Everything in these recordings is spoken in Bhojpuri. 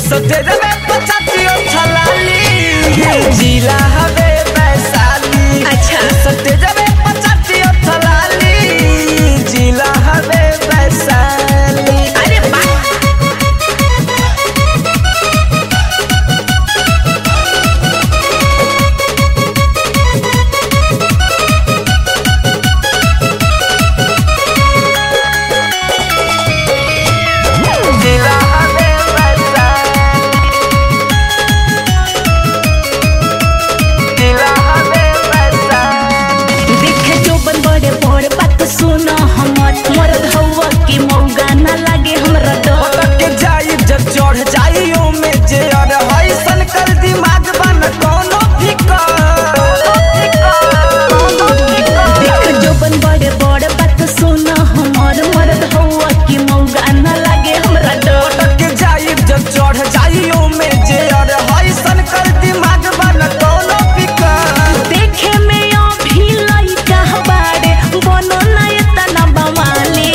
सटेज में पचातियो थलाली जिला हवे वैशाली अच्छा। सटेज में पचातियो थलाली जिला हवे वैशाली अरे वाह जिला हवे वैशाली जिला हवे वैशाली देखे जो बन बड़े बड़े बात सुनो हमर मरद हवा के मौगा ना लागे हमरा डर पटक के जाई जब चढ़ जाई ओ में जे अर हई सन कर दिमाग बन कोनो फिकर देख जो बन बड़े बड़े बात सुनो हमर मरद हवा के मौगा ना लागे हमरा डर पटक के जाई जब चढ़ जाई ओ में जे अर हई सन कर दिमाग बन कोनो फिकर देखे में अभी लइका बाड़े बनो ना इतना बवाले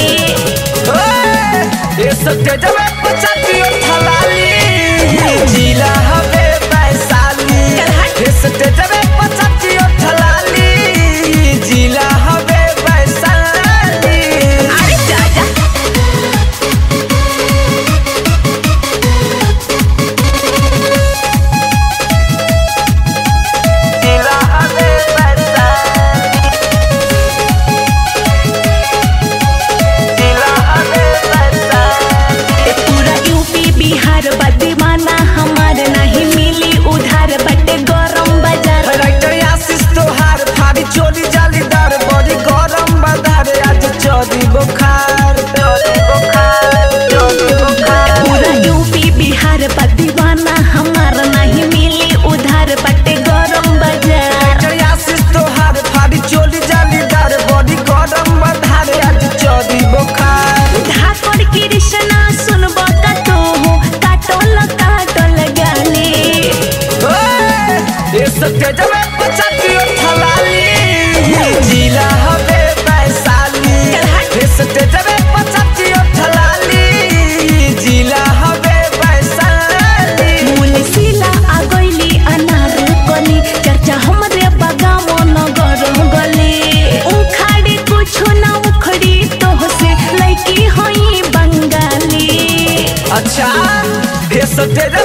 ये सत्य जब पचातियो थलाली जिला हवे वैशाली ये सत्य जब पचातियो थलाली जिला हवे वैशाली अरे चाचा जिला हवे वैशाली जिला हवे वैशाली ए पूरा यूपी बिहार बा दीवाना हमार नहीं मिली उधार बटे गरम बाजार राइटर आशीष तोहार फाड़ी चोरी जालीदार बड़ी गरम बाजार आज चोरी बुखार चोरी बुखार चोरी बुखार पूरा यूपी बिहार बा दीवाना हमार नहीं मिली उधार बटे गरम बाजार राइटर आशीष तोहार फाड़ी चोरी जालीदार बड़ी गरम बाजार आज चोरी बुखार धाकड़ कृष्णा सुनब का तो हो काटल काटल गाली ओए, ये सत्य जब पचातियो थलाली जिला हवे वैशाली ये सत्य जब पचातियो थलाली जिला हवे वैशाली मुलसिला आ गइली अनार कली चर्चा हमरे बगामो नगर गली उखाड़ी कुछो ना उखड़ी तोह से लइकी हई बंगाली अच्छा ये सत्य